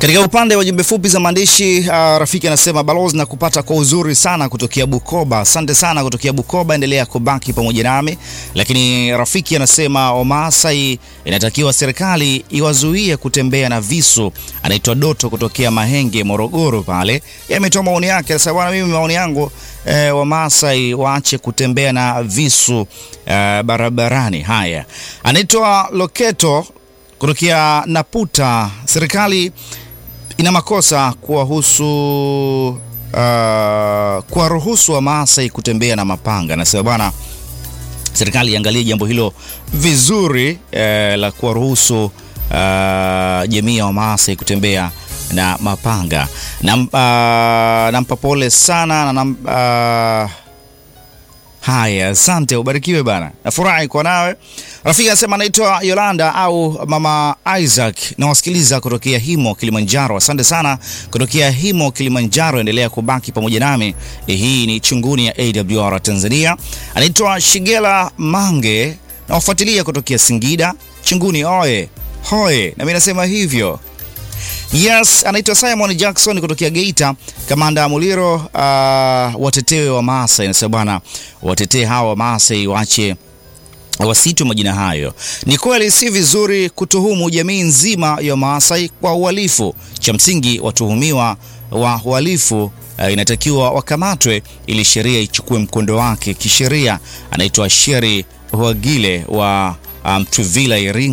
Katika upande wa jumbe fupi za maandishi uh, rafiki anasema balozi na kupata kwa uzuri sana kutokea Bukoba. Asante sana kutokea Bukoba, endelea kubaki pamoja nami. Lakini rafiki anasema Wamasai inatakiwa serikali iwazuie kutembea na visu. Anaitwa Doto kutokea Mahenge, Morogoro pale, ametoa maoni yake. Anasema bwana, mimi maoni yangu eh, Wamasai waache kutembea na visu eh, barabarani. Haya, anaitwa Loketo kutokea Naputa, serikali ina makosa kuwahusu uh, kuwaruhusu Wamasai kutembea na mapanga. Nasema bwana, serikali iangalie jambo hilo vizuri eh, la kuwaruhusu uh, jamii ya Wamasai kutembea na mapanga. Nam, uh, nampa pole sana na nam, uh, Haya, asante, ubarikiwe bana, nafurahi kwa nawe. Rafiki anasema anaitwa Yolanda au mama Isaac, nawasikiliza kutokea Himo Kilimanjaro. Asante sana kutokea Himo Kilimanjaro, endelea kubaki pamoja nami. Hii ni chunguni ya AWR Tanzania. Anaitwa Shigela Mange, nawafuatilia kutokea Singida. Chunguni oye hoye, na mimi nasema hivyo. Yes, anaitwa Simon Jackson kutokea Geita. Kamanda Muliro, uh, watetewe wa Maasai. Nasema bwana, watetee hawa wa Maasai waache wasitwe majina hayo. Ni kweli si vizuri kutuhumu jamii nzima ya Maasai kwa uhalifu. Cha msingi watuhumiwa wa uhalifu uh, inatakiwa wakamatwe ili sheria ichukue mkondo wake kisheria. Anaitwa Sheri Huagile wa Mtwivila um, Iringa.